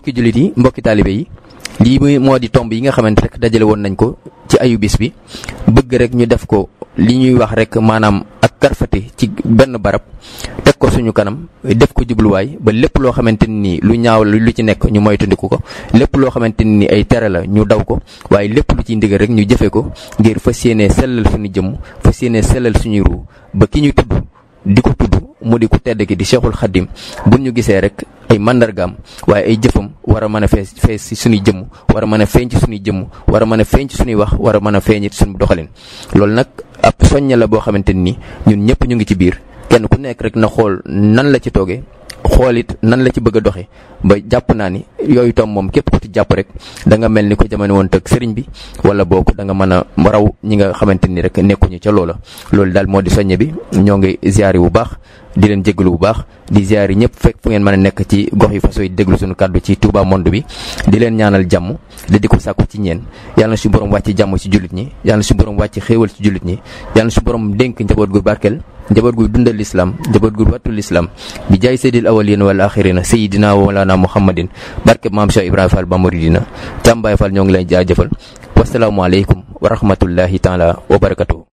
mbokki jullit yi mbokki taalibe yi lii muy moo di tomb yi nga xamante rek dajale woon nañ ko ci ayu bis bi bëgg rek ñu def ko li ñuy wax rek maanaam ak karfati ci benn barab teg ko suñu kanam def ko jubluwaay ba lépp loo xamante ni lu ñaaw la lu ci nekk ñu moytandiku ko lépp loo xamante ni ay tere la ñu daw ko waaye lépp lu ciy ndigal rek ñu jëfe ko ngir fas yéenee sellal suñu jëmm fas yéenee sellal suñuy ruu ba ki ñu tudd di ko tudd mu di ku tedd ki di Cheikhul Khadim bu ñu gisee rek ay mandargaam waaye ay jëfam war a mën a fees fees ci suñuy jëmm war a mën a feeñ ci suñuy jëmm war a mën a feeñ ci suñuy wax war a mën a feeñ ci suñu doxalin loolu nag ab soñña la boo xamante ni ñun ñëpp ñu ngi ci biir kenn ku nekk rek na xool nan la ci toogee xool it nan la ci bëgg a doxee ba jàpp naa ni yooyu tom moom képp ku ci jàpp rek da nga mel ni ko jamono woon tëg sëriñ bi wala boog da nga mën a raw ñi nga xamante ni rek nekkuñu ca loola loolu daal moo di soññe bi ñoo ngi ziyaari bu baax di leen jégalu bu baax di ziyaari ñëpp fekk fu ngeen mën a nekk ci gox yi façon yi déglu suñu kàddu ci Touba monde bi di leen ñaanal jàmm da di ko sàkku ci ñeen yàlla na suñu borom wàcc jàmm ci jullit ñi yàlla na suñu borom wàcc xéewal ci jullit ñi yàlla na suñu borom dénk njaboot gu barkeel njaboot gu dundal lislaam njaboot gu wattul lislaam bi jaay seydil awalin wal axirina sayidina wa mawlana muhammadin barke maam Cheikh Ibrahima Fall ba muridina Thiam Baye Fall ñoo ngi lay jaajëfal wasalaamualeykum wa rahmatullahi taala wa barakatuhu